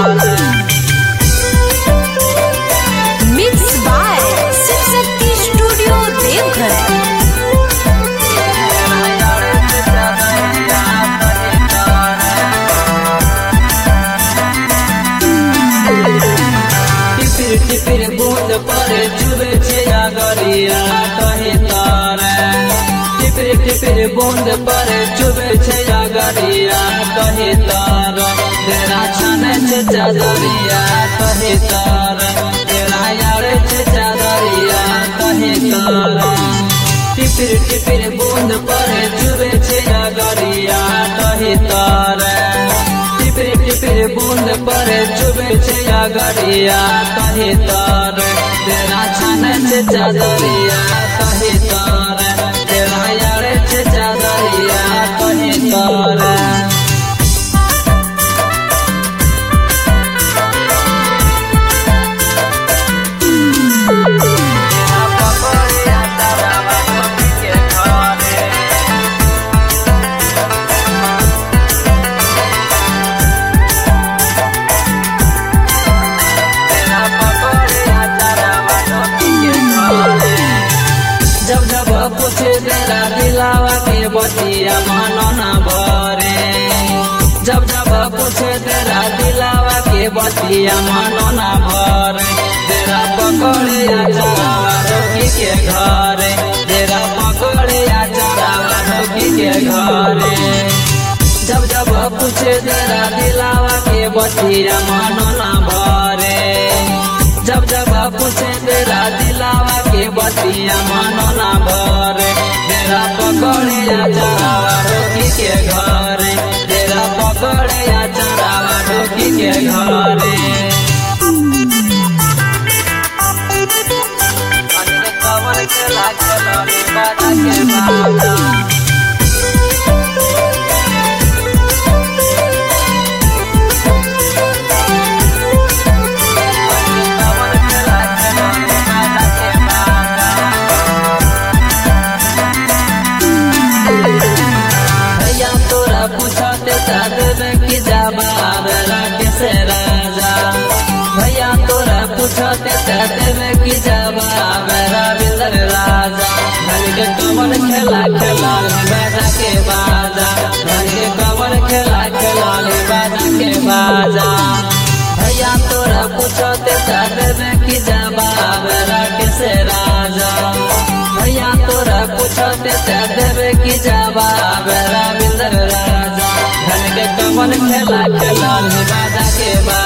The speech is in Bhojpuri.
mix by Shiv Shakti studio Deoghar टिपिर टिपिर बूंद पड़े चुबे छिया गरिया कहे तारे टिपिर टिपिर बूंद पड़े चुबे छिया गरिया कहे तार तेरा छाने से चादरिया कहे तार तेरा यार से चादरिया कहे तार टिपिर टिपिर बूंद पड़े चुबे छिया गरिया कहे तार टिपिर टिपिर बूंद पड़े चुबे छिया गरिया कहे तार तेरा छाने से चादरिया कहे तार तेरा यार से चादरिया कहे तार जब जब पूछे तेरा दिलावा के बतिया मानो ना भरे जब जब पूछे तेरा दिलावा के बतिया मानो ना भरे तेरा पकड़े चलावा रोकी के घरे तेरा पकड़े चलावा रोकी के घरे जब जब पूछे तेरा दिलावा के बतिया मानो ना भरे जब जब पूछे तेरा दिलावा के बतिया मानो ना भरे तेरा पकड़े चलावा रोकी के घरे तेरा पकड़े चलावा रोकी के घरे कमर के लागल बाजा के बाजा भैया तोरा पूछते साधन की जवाब किसे राजा भैया तोरा पूछते साधन की जवाब रविंद्र राजा धन के कमर खेला खेला बाजा के बाजा धन के कमर खेला खेला बाजा के बाजा भैया तोरा पूछते साधन की जवाब किसे राजा भैया तोरा पूछते देवे की जवाब रविंद्र राजा धन के कमल खेला खेला बाजा के बाद